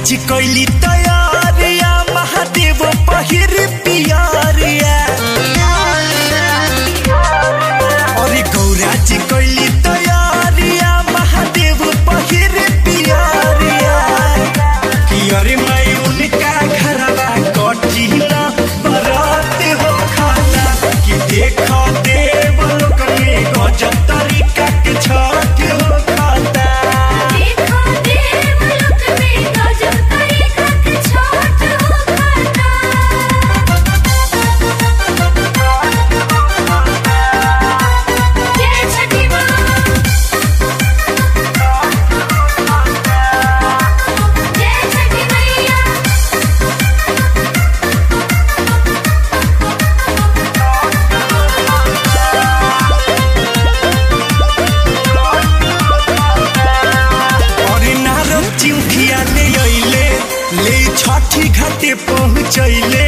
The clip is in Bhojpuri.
जी कैली तैयारिया महादेव पहिर पियारिया अरे गौरा जी कैली तैयारिया महादेव पहिर पियारिया कि अरे मैं उनका घरवा कठिना बरात हो खाना कि देखो देव लोक में गजब तरीका के छठ हो खाता देखो देवलोक में गजब तरीका के छठ हो खाता जय छठी माँ जय छठी मैया और नारद चिउखिया ले अइले ले छठी घाटे पहुँचैले